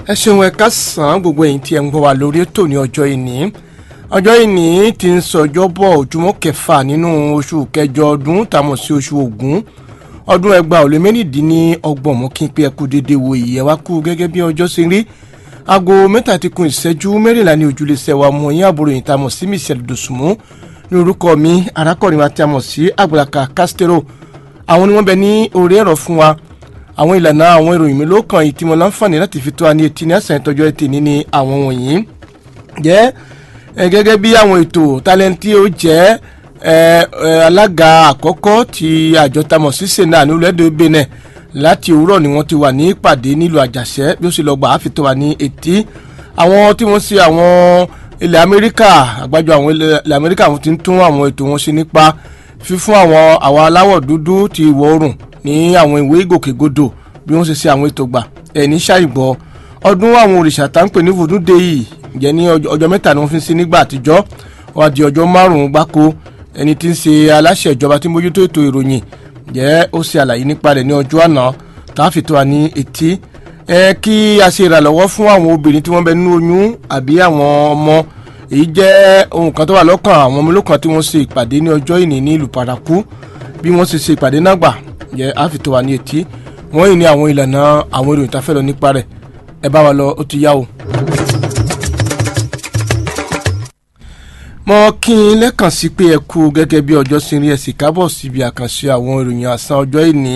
ẹ ṣeun ẹ káàsán gbogbo ẹ̀yin tí ẹ ń gbọ́ wa lórí ètò ní ọjọ́ ìní ọjọ́ ìní ti ń sọjọ́ bọ̀ ojúmọ́ kẹfà nínú oṣù kẹjọ ọdún tàmọ̀ sí oṣù ògún ọdún ẹgbàá ò lé mẹ́rìndínlọ́gbọ̀n mú kí n pé ẹ kú dédé wo ìyẹn wá kú gẹ́gẹ́ bí ọjọ́ ṣe rí aago mẹ́ta ti kun ìṣẹ́jú mẹ́rìnlá ní ojúlé sẹ́wà mọ̀ yín àbúrò yìí tàmọ̀ sí michelle dosùnmù ní orúkọ mi arákùnrin wa tí a mọ̀ sí àgbàlàkà castero àwọn ni wọ́n bẹ ní orí ẹ̀rọ fún wa àwọn ìlànà àwọn ìròyìn mi ló kàn yìí tí mo láǹfààní láti fi tó wa ní etí ní àṣà ìtọ́jú ẹtì ní ní àwọn wọ̀nyí jẹ́ gẹ́gẹ́ bí àwọn ètò tálẹ́ǹtì ó jẹ́ alága àkọ́kọ́ ti àjọ tamọ̀ sí sena ní olóòdè benin láti òwúrọ̀ ni wọ́n ti wà ní ìpàdé nílùú àjàṣẹ́ bí ó sì lọ gbà á fi tó wa ní etí àwọn tí wọ́n ṣe àwọn ilẹ̀ amẹ́ríkà àgbájọ àwọn ilẹ̀ amẹ́ríkà wọ́n ti ń tún àwọn ètò wọn ṣe nípa fífún àwọn àwọn aláwọ̀ dúdú ti ìwọ̀ oòrùn ní àwọn ìwé ìgòkègodò bí wọ́n ṣe ṣe àwọn ètò gbà ẹni ṣàìgbọ́ ọdún àwọn òrìṣà tá ń pè ní voodoo day yìí jẹ́ ní ọjọ́ mẹ́ta ni wọ́n fi ń ṣe nígbà àtijọ́ wọ́n á di ọjọ́ márùn-ún gbáko ẹni tí ń ṣe aláṣẹ ìjọba tí mójútó ètò ìròyìn jẹ́ ó ṣe àlàyé nípa rẹ̀ ní ọjọ́ àná tá a fi tó wa ní etí ẹ kí a ṣe ìrànlọ́wọ́ fún àwọn obìnrin tí wọ́n bẹ nínú oyún àbí àwọn ọmọ èyí jẹ́ ohun kan tó wà lọ́kàn àwọn ọmọ olókan tí wọ́n ṣe ìpàdé ní ọjọ́ ìní ní ìlú paraku bí wọ́n ṣe ṣe ìpàdé náà gbà jẹ́ a fi tó wa ní etí wọ́n yìí ní àwọn ìlànà àwọn ìròyìn tá a fẹ́ lọ nípa rẹ̀ ẹ bá wa lọ ó ti yá o. mo kí n lẹ́kàn sí pé ẹ kú gẹ́gẹ́ bí ọjọ́ sí rí ẹ sì kábọ̀ síbi àkànṣe àwọn ìròyìn àsán ọjọ́ ìní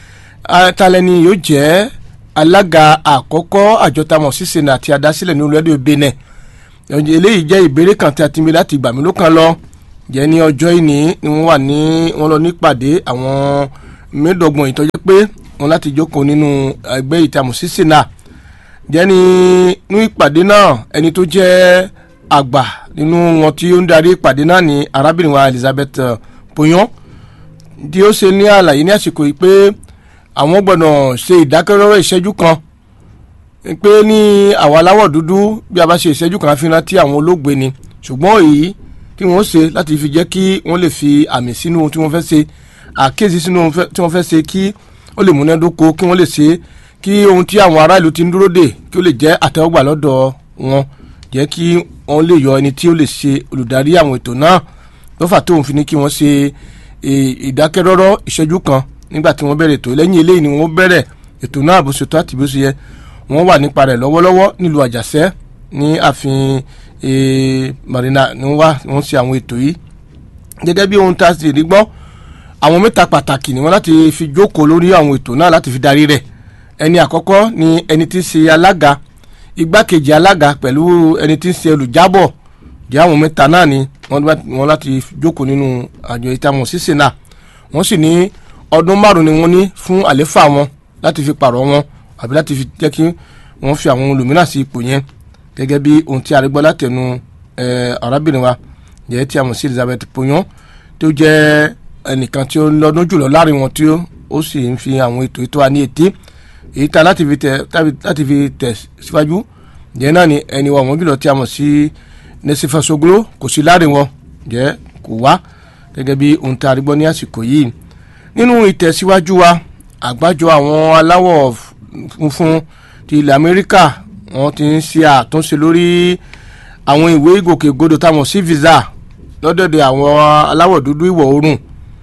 talẹ́ni yóò jẹ́ alága àkọ́kọ́ àjọ tamọ̀ sísèna àti adásílẹ̀ ní olóòdì benin eléyìí jẹ́ ìbéèrè kan tí a ti mi láti gbà mí ló kàn lọ jẹ́ ní ọjọ́ ìní ni wọ́n wà ní wọ́n lọ nípàdé àwọn mẹ́ẹ̀ẹ́dọ́gbọ̀n ìtọ́jú pé wọ́n láti jókòó nínú ẹgbẹ́ ìtamọ̀ sísèna jẹ́ ní ní ìpàdé náà ẹni tó jẹ́ àgbà nínú wọn tí ó ń darí ìpàdé náà ní arábìnrin wa Elizabeth Poyon tí ó ṣe ní àlàyé ní àsìkò yìí pé àwọn gbọ́dọ̀ ṣe ìdákẹ́rọ́rọ́ ìṣẹ́jú kan pé ní àwọn aláwọ̀ dúdú bí a bá ṣe ìṣẹ́jú kan fi rántí àwọn olóògbé ni ṣùgbọ́n èyí tí wọ́n ṣe láti fi jẹ́ kí wọ́n lè fi àmì sínú ohun tí wọ́n fẹ́ ṣe àkíyèsí sínú ohun tí wọ́n fẹ́ ṣe kí ó lè múnádóko kí wọ́n lè ṣe kí ohun tí àwọn ará ìlú ti ń dúró dè kí ó lè jẹ́ àtẹ́wọ́gbà lọ́dọ̀ wọn jẹ́ kí wọ́n lè yọ ẹni tí ó lè ṣe olùdarí àwọn ètò náà lọ́fà tóun fi ní kí wọ́n ṣe ìdákẹ́rọ́rọ́ ìṣẹ́jú kan nígbà tí wọ́n bẹ̀rẹ̀ ètò lẹ́yìn eléyìí ni wọ́n bẹ̀rẹ̀ ètò náà bó ṣe tó àti bó ṣe yẹ wọ́n wà nípa rẹ̀ lọ́wọ́lọ́wọ́ nílùú àjàṣẹ́ ní ààfin marina ni wọ́n wá wọ́n ṣe àwọn ètò yìí gẹ́gẹ́ bí ohun tá a sì rí gbọ́ àwọn mẹ́ta pàtàkì ni wọ́n láti fi jókòó lórí àwọn ètò náà láti fi darí rẹ̀ ẹni àkọ́kọ́ ni ẹni tí ń ṣe alága igbákejì alága pẹ̀lú ẹni tí ń ṣe olùjábọ̀ jẹ́ àwọn mẹ́ta náà ni wọ́n láti jókòó nínú àjọ ìtamọ̀ sísè náà wọ́n sì ní ọdún márùn ni wọ́n ní fún àléfà wọn láti fi pààrọ̀ wọn àbí láti fi jẹ́ kí wọ́n fi àwọn olùmíràn sí ipò yẹn gẹ́gẹ́ bí ohun tí arígbọ́ látẹnu arábìnrin wa jẹ́ tí a mọ̀ sí Elizabeth Poyon tó jẹ́ ẹnìkan tí ó ń lọ́dún jùlọ láàrin wọn tí ó sì ń fi àwọn ètò ètò wa ní etí èyí ta láti fi tẹ̀ láti fi tẹ̀ síwájú jẹ́ náà ni ẹni wa wọ́n jùlọ tí a mọ̀ sí nẹ́sífàṣogbó kò sí láàrin wọn jẹ́ kò wá gẹ́gẹ́ bí ohun tí arígbọ́ ní àsìkò yìí nínú ìtẹ̀síwájú wa àgbájọ àwọn aláwọ̀ funfun ti ilẹ̀ amẹ́ríkà wọ́n ti ń ṣe àtúnṣe lórí àwọn ìwé ìgòkègbodò táwọn sí visa lọ́dọ̀dẹ̀ àwọn aláwọ̀ dúdú ìwọ̀ oòrùn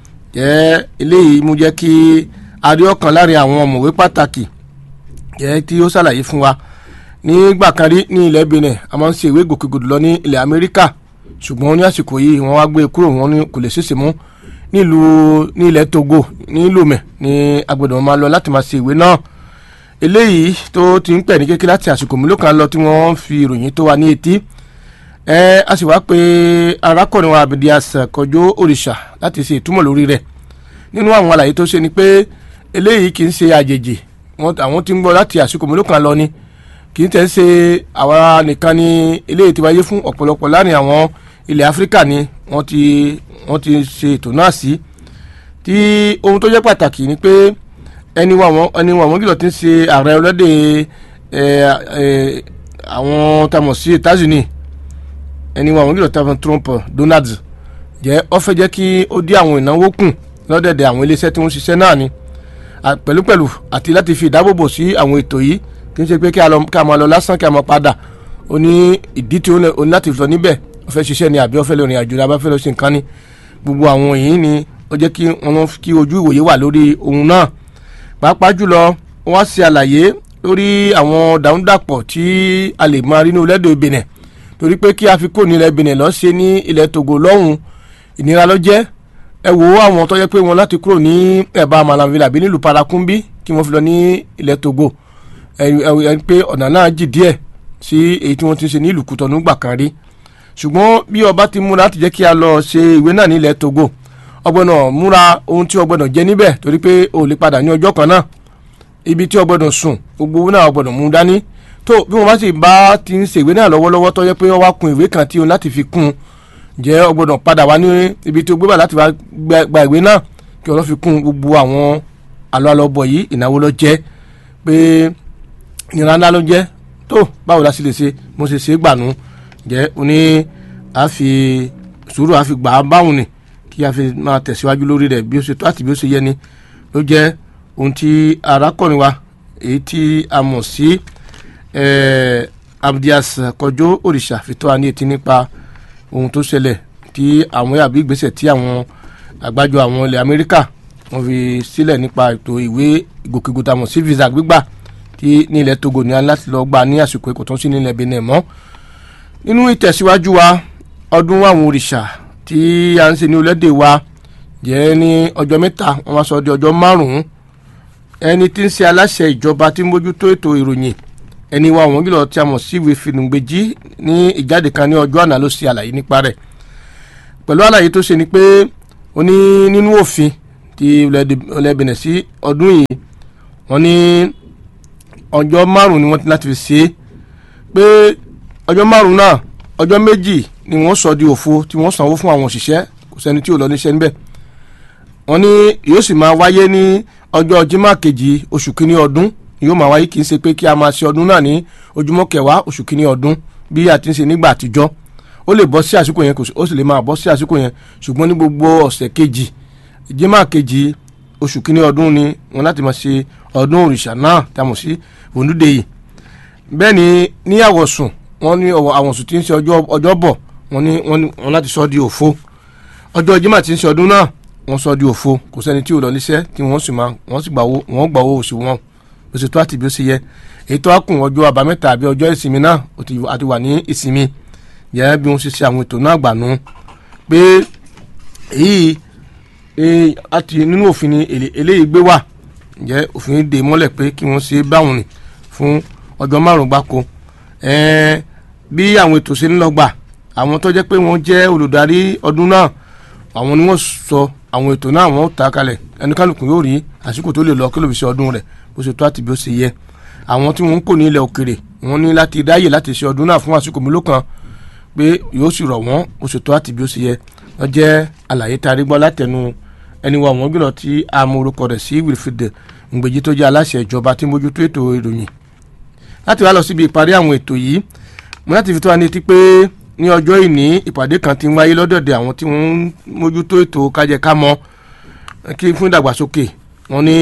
jẹ́ eléyìí mú jẹ́ kí aríọ̀kan láàrin àwọn ọ̀mọ̀wé pàtàkì jẹ́ tí ó ṣàlàyé fún wa nígbà kan rí ní ilẹ̀ benin a máa ń ṣe ìwé ìgòkègbodò lọ ní ilẹ̀ amẹ́ríkà ṣùgbọ́n ní àsìkò yìí wọ́n wá gbé kúrò wọn kò lè ṣèṣe mú nílùú ní ilẹ̀ togo ní lomé ní agbẹ̀dọ̀ máa lọ láti máa ṣe ìwé náà eléyìí tó ti ń pẹ̀ ní kékeré láti àsìkò mélòó kan lọ tí wọ́n fi ìròyìn tó wa ní etí ẹ a sì wá pé arákùnrin wa abidi àṣàkọjọ òrìṣà láti ṣe ìtumọ̀ lórí rẹ̀ nínú àwọn àlàyé tó ṣe ni pé eléyìí kì í ṣe àjèjì àwọn tí ń gbọ́ láti àsìkò mélòó kan lọ ni kì í tẹ̀ ṣe àwa nìkan ni eléyìí ti wáyé fún ọ̀pọ̀lọpọ̀ láàrin àwọn ilẹ̀ áfíríkà ni wọ́n ti wọ́n ti ṣe ètò náà sí tí ohun tó jẹ́ pàtàkì ni pé ẹni wa wọn ẹni wa wọn kìlọ̀ ti ń ṣe ààrẹ ọlọ́dẹ ẹ ẹ àwọn tamọ̀ sí États-Unis ẹni wa wọn kìlọ̀ tamọ̀ Trump Donald jẹ́ ó fẹ́ jẹ́ kí ó dí àwọn ìnáwó kù lọ́dẹ̀dẹ̀ àwọn iléeṣẹ́ tí wọ́n ṣiṣẹ́ náà ni pẹ̀lúpẹ̀lú àti láti fi ìdábòbò sí àwọn ètò yìí kì í ṣe pé kí a lọ kí a máa lọ lásán kí a máa padà ó ní ìdí tí ó ní ó ní láti lọ níbẹ̀ ó fẹ́ ṣiṣẹ́ ni àbí ó fẹ́ lọ rìn àjò ni àbí ó fẹ́ lọ ṣe nǹkan ni gbogbo àwọn yìí ni ó jẹ́ kí wọ́n kí ojú ìwòye wà lórí ohun náà pàápàá jùlọ wọ́n ṣe àlàyé lórí àwọn dàrúdàpọ̀ tí a lè máa rí ní orílẹ̀-èdè Benin torí pé kí a fi kó ní ilẹ̀ Benin lọ ṣe ní ilẹ̀ Togo lọ́hùn ìnira ló jẹ́ ẹ wo àwọn tó yẹ pé wọn láti kúrò ní ẹ̀bá Malanville àbí nílùú Parakumbi kí wọ́n fi lọ ní ilẹ̀ Togo ẹ pé ọ̀nà náà jì díẹ̀ sí èyí tí wọ́n ti ń ṣe ní ìlú Kútọ̀nù gbà kan rí ṣùgbọ́n bí ọba ti múra láti jẹ́ kí a lọ ṣe ìwé náà ní ilẹ̀ Togo ọgbọ́nà múra ohun tí ọgbọ́nà jẹ níbẹ̀ torí pé o lè padà ní ọjọ́ kan náà ibi tí ọgbọ́dọ̀ sùn gbogbo owó náà ọgbọ́dọ̀ mú dání tó bí wọ́n bá sì bá ti ń ṣèwé náà lọ́wọ́lọ́wọ́ tó yẹ pé wọ́n wá kun ìwé kan tí o láti fi kún un jẹ́ ọgbọ́dọ̀ padà wá ní ibi tí o gbé bá láti wá gba ìwé náà kí ọlọ́ fi kún gbogbo àwọn àlọ́ àlọ́bọ̀ yìí ìnáwó lọ jẹ́ pé ìnira ńlá ló jẹ́ tó báwo la sì lè ṣe mo ṣe ṣe é gbànú jẹ́ o ní a fi sùúrù a fi gbà á báwọn ni kí a fi máa tẹ̀síwájú lórí rẹ̀ bí ó ṣe tó àti bí ó ṣe yẹ ni ló jẹ́ ohun tí arákùnrin wa èyí tí a mọ̀ sí abdias kọjọ òrìṣà fi tó wa ní etí nípa ohun tó ṣẹlẹ̀ tí àwọn àbí ìgbésẹ̀ tí àwọn àgbájọ àwọn ilẹ̀ amẹ́ríkà wọ́n fi sílẹ̀ nípa ètò ìwé ìgòkègbodò àmọ̀ sí visa gbígbà tí ní ilẹ̀ togo ní láti lọ gbà ní àsìkò èkó tó ń sí ní ilẹ̀ benin mọ́ nínú ìtẹ̀síwájú wa ọdún àwọn òrìṣà tí a ń ṣe ní orílẹ̀-èdè wa jẹ́ ní ọjọ́ mẹ́ta wọ́n wá sọ di ọjọ́ márùn-ún ẹni tí ń ṣe aláṣẹ ìjọba tí ń mójútó ètò ìròyìn ẹni wa wọ́n gílọ̀ tí a mọ̀ sí ìwé fìdùngbèjì ní ìjáde kan ní ọjọ́ àná ló ṣe àlàyé nípa rẹ̀ pẹ̀lú àlàyé tó ṣe ni pé ó ní nínú òfin ti ilẹ̀ Benin sí ọdún yìí wọ́n ní ọjọ́ márùn-ún ni wọ́n ti láti fi ṣe é pé ọjọ́ márùn-ún náà ọjọ́ méjì ni wọ́n sọ di òfo tí wọ́n sanwó fún àwọn òṣìṣẹ́ kò sẹ́ni tí ò lọ níṣẹ́ níbẹ̀ wọ́n ní yóò sì máa wáyé ní ọjọ́ jimá kejì oṣù kínní ọdún yóò máa wáyé kì í ṣe pé kí a máa ṣe ọdún náà ní ojúmọ́ kẹwàá oṣù kínní ọdún bí a ti ń ṣe nígbà àtijọ́ ó lè bọ́ sí àsìkò yẹn ó sì lè máa bọ́ sí àsìkò yẹn ṣùgbọ́n ní gbogbo ọ̀sẹ̀ kejì jimá kejì oṣù kínní ọdún ni wọ́n láti máa ṣe ọdún òrìṣà náà tí a mọ̀ sí òǹdúdè yìí bẹ́ẹ̀ ni ní àwọ̀sùn wọ́n ní àwọ̀sùn tí ń ṣe ọjọ́ bọ̀ wọ́n ní wọ́n láti sọ di òfo ọjọ́ jimá tí ń ṣe ọdún náà wọ́n sọ di òfo kò sẹ́ni tí ò lọ níṣẹ́ tí wọ́n sì máa wọ́n sì gbà owó wọ́n gbà owó oṣù wọn bó ṣe tó àti bí ó ṣe yẹ èyí tó wá kùn ọjọ́ àbámẹ́ta àbí ọjọ́ ìsinmi náà àti wà ní ìsinmi yẹ bí wọ́n ṣe ṣe àwọn ètò náà gbà nù pé èyí àti nínú òfin ni eléyìí gbé wà jẹ́ òfin dè mọ́lẹ̀ pé kí wọ́n ṣe báwọn ni fún ọjọ́ márùn-ún gbáko bí àwọn ètò ṣe ń lọ gbà àwọn tó jẹ́ pé wọ́n jẹ́ olùdarí ọdún náà àwọn ni wọ́n sọ àwọn ètò náà wọ́n ta kalẹ̀ ẹnikálukú yóò rí àsìkò tó lè lọ kí ló fi ṣe ọdún rẹ̀ bó ṣe tó àti bí ó ṣe yẹ àwọn tí wọ́n ń kó ní ilẹ̀ òkèrè wọ́n ní láti dáyè láti ṣe ọdún náà fún àsìkò mélòó kan pé yóò sì rọ̀ wọ́n bó ṣe tó àti bí ó ṣe yẹ wọ́n jẹ́ àlàyé tá a rí gbọ́ látẹnu ẹni wa wọ́n gbìnà tí a mú orúkọ rẹ̀ sí Wilfred Ngbèjì tó jẹ́ aláṣẹ ìjọba tí mójútó ètò ìròyìn láti wá lọ síbi ìparí àwọn ètò yìí mo láti fi tó wa ní etí pé ní ọjọ́ ìní ìpàdé kan ti ń wáyé lọ́dọ̀dẹ̀ àwọn tí wọ́n ń mójútó ètò kájẹkámọ́ kí fún ìdàgbàsókè wọn ní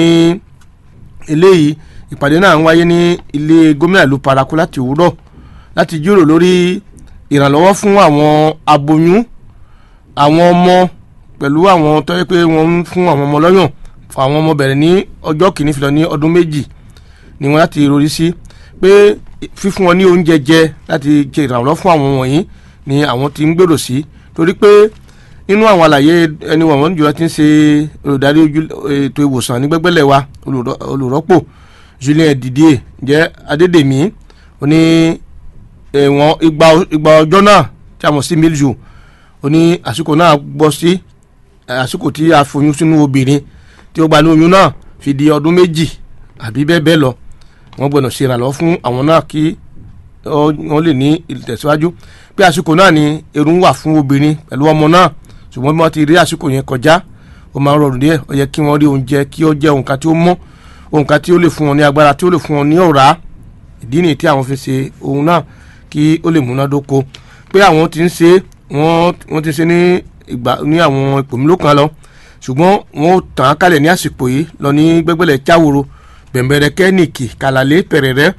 eléyìí ìpàdé náà ń wáyé ní ilé gómìnà ìlú paraku láti òwúrọ̀ láti jíròrò lórí ìrànlọ́wọ́ fún àwọn aboyún àwọn ọmọ pẹ̀lú àwọn tó yẹ pé wọ́n ń fún àwọn ọmọ lọ́yàn fún àwọn ọmọ bẹ̀rẹ̀ ní ọjọ́ kìíní fi lọ ní ọdún méjì ni wọ́n láti rori sí pé fífún wọn ní oúnjẹ jẹ láti jẹ ìrànlọ́wọ́ fún àwọn wọ̀nyí ni àwọn ti ń gbèrò sí torí pé nínú àwọn àlàyé ẹni wọ̀n jùlọ ti ń ṣe olùdarí ètò ìwòsàn ní gbẹ́gbẹ́lẹ̀ wa olùrọ́pò Julien Didier jẹ́ Adédèmí ó ní ẹ̀wọ̀n igba ọjọ́ náà tí a mọ̀ sí milju ó ní àsìkò náà gbọ́ sí àsìkò tí a foyún sínú obìnrin tí ó gba ní oyún náà fi di ọdún méjì àbí bẹ́ẹ̀ bẹ́ẹ̀ lọ wọ́n gbọ́dọ̀ ṣe ìrànlọ́wọ́ fún àwọn náà kí wọ́n lè ní ìtẹ̀síwájú pé àsìkò náà ni ẹ̀rù ń wà fún obìnrin pẹ̀lú ọmọ náà ṣùgbọ́n bí wọ́n ti rí àsìkò yẹn kọjá ó máa ń rọrùn díẹ̀ ó yẹ kí wọ́n rí oúnjẹ kí ó jẹ́ nǹkan tí ó mọ́ nǹkan tí ó lè fún wọn ní agbára tí ó lè fún wọn ní ọ̀rá ìdí nìyí tí àwọn fi ṣe ohun náà kí ó lè múnádóko pé àwọn ti ń ṣe wọ́n ti ṣe ní ìgbà ní àwọn ipò mélòó kan lọ ṣùgbọ́n wọ́n ó tàn án kalẹ̀ ní àsìkò yìí lọ ní gbẹ́gbẹ́lẹ̀ cháworo bẹ̀m̀bẹ̀rẹ̀ kẹ́nìkì kàlàlé pẹ̀rẹ̀rẹ́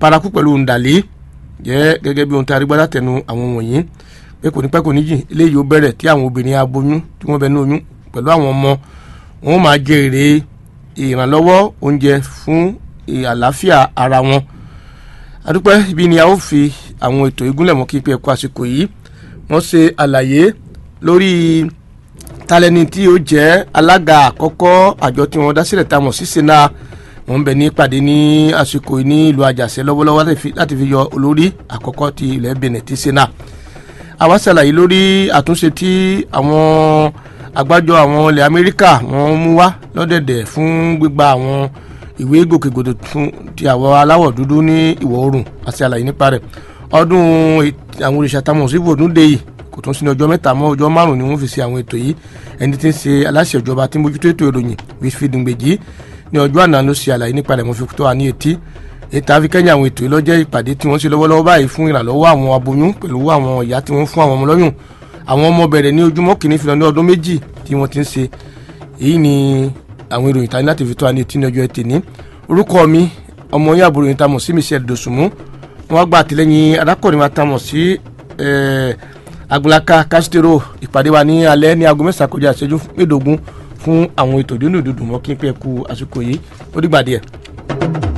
paraku pẹ̀lú ndàlẹ́ jẹ́ gẹ́gẹ́ bí ohun tí arígbádá tẹnu àwọn wọ̀nyí pé kò ní pẹ́ kò ní jìn eléyìí ó bẹ̀rẹ̀ tí àwọn obìnrin aboyún tí wọ́n bẹ ní oyún pẹ̀lú àwọn ọmọ wọn máa jẹ èrè ìrànlọ́wọ́ oúnjẹ fún àlàáfíà ara wọn adúpẹ́ ibi ni a ó fi àwọn ètò ìgúnlẹ̀ mọ́ kí pé ẹ̀kọ́ àsìkò yìí wọ́n ṣe àlàyé lórí talẹ́ni tí ó jẹ́ alága àkọ́kọ́ àjọ tí wọ́n dá sílẹ̀ tá a mọ̀ sí sena wọ́n ń bẹ ní ìpàdé ní àsìkò ní ìlú àjàṣẹ́ lọ́wọ́lọ́wọ́ láti fi yọ olórí àkọ́kọ́ ti ilẹ̀ benin ti sena àwa ṣàlàyé lórí àtúnṣe tí àwọn àgbájọ àwọn ilẹ̀ amẹ́ríkà wọ́n mú wá lọ́dẹ̀dẹ̀ fún gbígba àwọn ìwé gòkègbodò fún ti àwọn aláwọ̀ dúdú ní ìwọ̀ oòrùn àti àlàyé nípa rẹ̀ ọdún àwọn olùṣàtàmọ̀ sí ibòdúndé yìí kò tún sí ní ọjọ́ mẹ́ta mọ́ ọjọ́ márùn-ún ni wọ́n fi ṣe àwọn ètò yìí ẹni tí ń ṣe aláṣẹ ìjọba tí mójútó ètò ìròyìn wíṣífì dùngbèjì ní ọjọ́ àná ló ṣe àlàyé nípa rẹ̀ mo fi tó wa ní etí ètò àfikẹ́yìn àwọn ètò yìí lọ́jẹ́ ìpàdé tí wọ́n ṣe lọ́wọ́lọ́wọ́ báyìí fún ìrànlọ́wọ́ àwọn aboyún pẹ̀lú àwọn ìyá tí wọ́n fún àwọn ọmọ lọ́yùn àwọn ọmọ bẹ̀rẹ̀ ní ojúmọ́ kìíní fi lọ ní ọdún méjì tí wọ́n ti ń ṣe èyí ni àwọn ìròyìn tani láti fi tó wa ní etí ní ọjọ́ ẹtì ní orúkọ mi ọmọ yín àbúrò yín tamọ̀ sí michelle dosunmu wọ́n gba àtìlẹ́yìn arákùnrin wa tamọ̀ sí agbulaka castro ìpàdé wa ní alẹ́ ní aago mẹ́sàn-án kọjá ìṣẹ́jú mẹ́ẹ̀ẹ́dógún fún àwọn ètò ìdúnnù dùdù mọ́ kí n pẹ́ ku àsìkò yìí ó dìgbà díẹ̀.